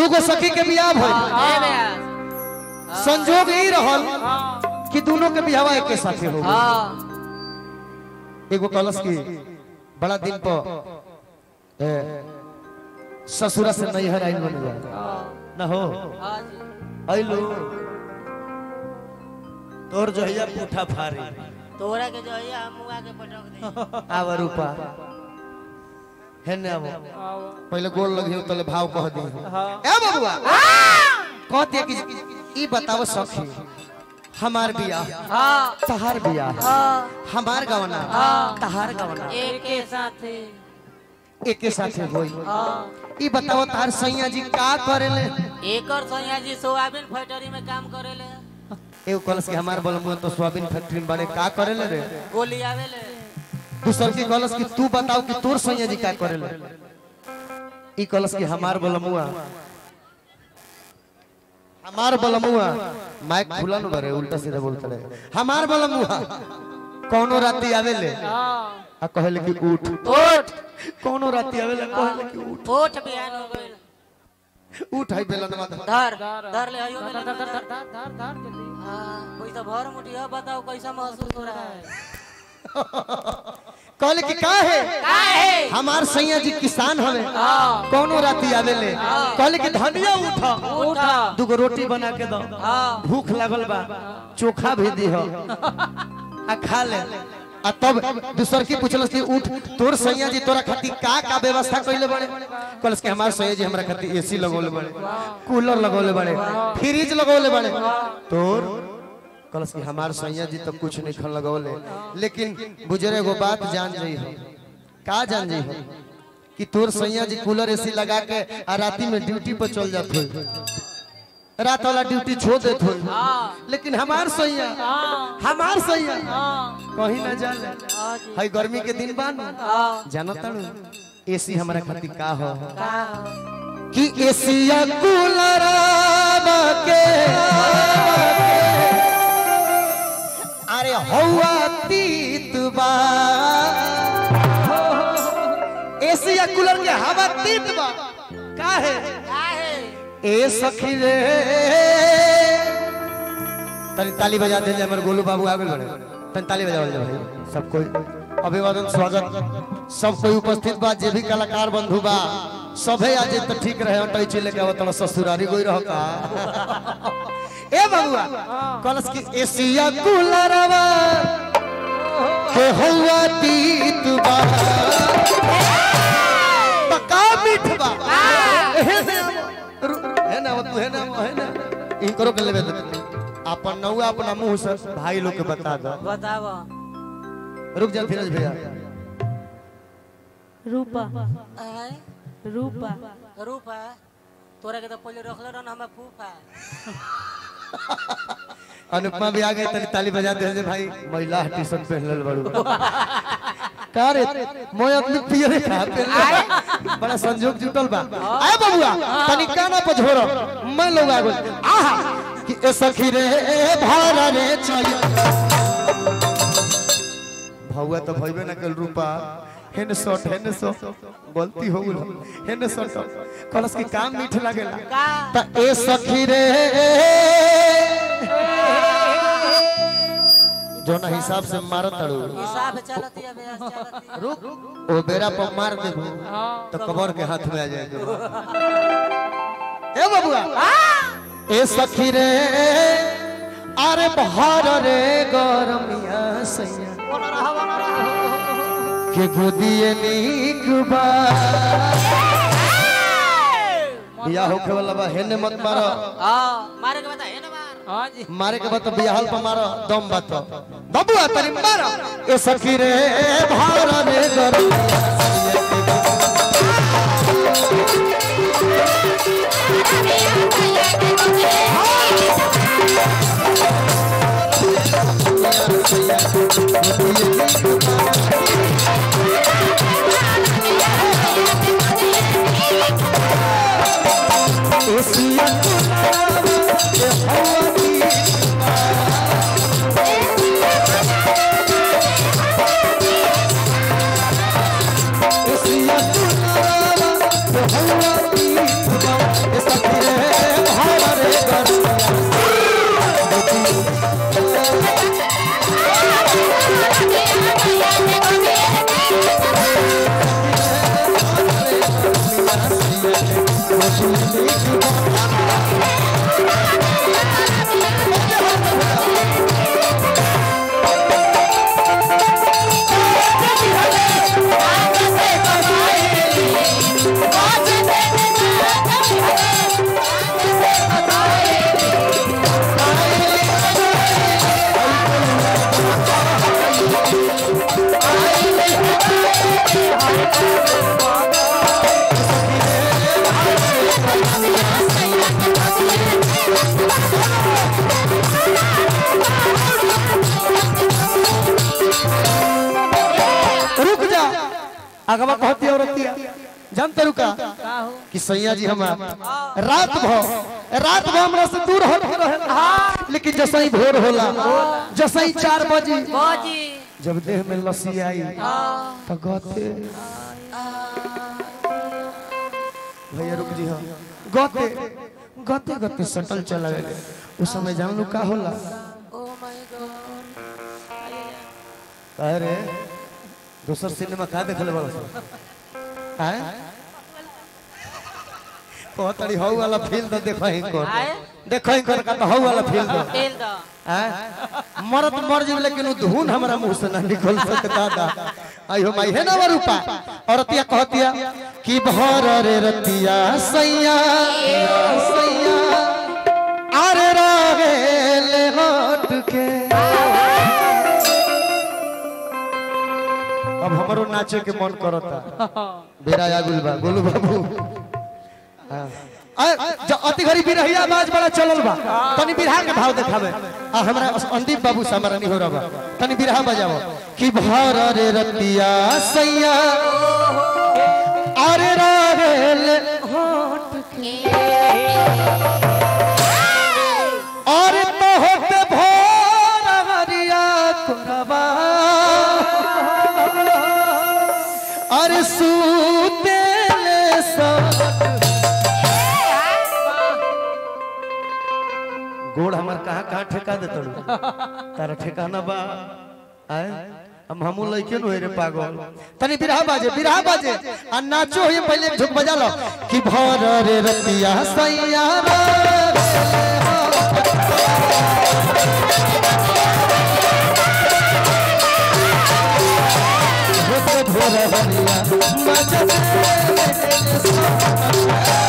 दूगो सखी के बियाह भइल ए ब्यास संजोग ही रहल कि दोनों के बियाह एक साथे हो गइल। हाँ एगो कलश की बड़ा दिन पर ए, ससुरा से नैहर आइल बन गया न हो हाँ जी आइलो तोर जहिया पूठा फारी तोरा के जो है हम मुआ के पटक दे आव रूपा है ने आव पहले गोल लगी तले भाव कह दी ए बबुआ कहते कि ई बताओ सखी हमार बियाह हाँ तहार बियाह हाँ हमार गवना तहार गवना एक के साथ एके साथे होई हाँ ई बताओ तार सैया जी का करेले एक और सोनिया जी सोयाबीन फैक्ट्री में काम करेले एगो कलश के हमार बलमुआ तो सोयाबीन फैक्ट्री में बड़े का करेले रे गोली आवेले दूसर की कलश की तू बताओ कि तोर सैया जी का करेले ई कलश की हमार बलमुआ हमार बलमुआ माइक खुला न बरे उल्टा सीधा बोलते रहे हमार बलमुआ कौनो राती आवेले आ कहले कि उठ ओठ कौनो राती आवेले कहले कि उठ ओठ बिहान हो गइल उठ है बेलनवा धर। धर धर ले आइयो धर धर धर धर धर धर जल्दी हां कोई तो भर मुठी है बताओ कैसा महसूस हो रहा है कहले कि का है का है हमार सैया जी किसान हवे हां कौनो राती आवेले कहले कि धनिया उठा उठा दुगो रोटी बना के दो हां भूख लागल बा चोखा भी दी हो आ खा ले आ तब दूसर की पूछलस कि उठ तोर सैया जी तोरा खातिर का का व्यवस्था कइले बड़े कहलस कि हमार सैया जी हमरा खातिर एसी लगौले बड़े कूलर लगौले बड़े फ्रिज लगौले बड़े तोर कहलस कि हमार सैया जी तो कुछ नहीं खन लगौले लेकिन बुजुर्ग एगो बात जान जाई हो का जान जाई हो कि तोर सैया जी कूलर एसी लगा के आ राती में ड्यूटी पर चल जात हो रात वाला ड्यूटी छोड़ देत हो लेकिन हमार सैया हमार सैया कहीं ना जाले हां जी हई गर्मी के दिन बान हां जानता एसी हमरा खातिर का हो का कि एसिया कूलर के अरे हवा तीत बा एसिया कूलर के हवा तीत बा का है का है ए सखी रे तनी ताली बजा दे हमर गोलू बाबू आ गेल बड़े तनी ताली बजावल जाए भाई सब कोई अभिवादन स्वागत सब कोई उपस्थित बा जे भी कलाकार बंधु बा सभे आज तो ठीक रहे अटै चले के आवत ससुरारी गोई रह का ए बाबूआ कलस की एसिया कूलरवा के हुआ तीत बा पका मीठ बा हे ने रु- हे ना तू हे ना हे ना इनकरो के लेबे दे अपन नौआ अपना मुंह से भाई लोग के बता दो बताओ रुक जा फिरोज भैया रूपा आय रूपा रूपा तोरा के तो पहले रखले रहन हमें फूफा अनुपमा भी आ गए तनी ताली बजा दे जे भाई महिला टी शर्ट पहन लेल बड़ू का रे मोय अपनी पियरे का पहन बड़ा संजोग जुटल बा आए बबुआ तनी काना पर झोरो मैं लोग आ गेल आहा कि ए सखी रे भारा रे चल भौआ तो भइबे ना कल रूपा हेन शॉट हेन शॉट गलती हो गेल हेन शॉट कलस के काम मीठ लागेला का त ए सखी रे जो ना हिसाब से मारत तड़ू हिसाब चलती है बेस चलती है रुक ओ बेरा पर मार दे तो कबर के हाथ में आ जाएगा ए बबुआ ए सखी रे अरे बहार रे गरमिया सैया के गोदिए नीक बा बिया होखे वाला बा हेने मत मारो हां मारे के बता है ना मार हां जी मारे के बाद बियाहल पर मारो दम बात बबुआ तनी मारो ए सखी रे भारा रे गरमिया एसिया के हवा की एसिया के हवा की रुक जा अगवा कहती औरतिया जानते रुका का हो कि सैया जी हमार रात भर रात भर हमरा से दूर हो रहे लेकिन जैसे ही भोर होला जैसे ही चार बजे बाजी जब देह में लस्सी आई तो गते भैया रुक जी हाँ गते गते गते सटल चला गए उस समय जान लू का होला ओ माय गॉड अरे दूसर सिनेमा का देखले बड़ा आए बहुत अड़ी हौ वाला फील तो देखो ही कर आए? देखो ही कर का तो हौ वाला फील दो तेल दा आए मरत मर जीव लेकिन उ धुन हमरा मुंह से ना निकल सकता दा आइयो माई है ना वरूपा औरतिया कहतिया कि भर रे रतिया सैया सैया अरे रागेले हट के अब हमरो नाचे के मन करता बेरा आगुल बा गोलू बाबू हाँ। आ, जो अति घड़ी बिरहिया आवाज बड़ा चलल बा तनी बिरहा के भाव देखावे आ हमरा अंदीप बाबू से हमारा नहीं हो रहा बा तनी बिरहा बजाओ कि भर रे रतिया सैया अरे रागेल होठ के और तो होते भोर हरिया कोरबा अरे सूते ले सब गोड़ हमार कहाँ कहाँ ठेका दे तड़ू तारा ठेकाना बा आए हम हमू लइके नु रे पागल तनी बिरहा बाजे बिरहा बाजे आ नाचो ये पहले एक झुक बजा लो कि भर रे रतिया सैया रे भोर भोर हरिया मजा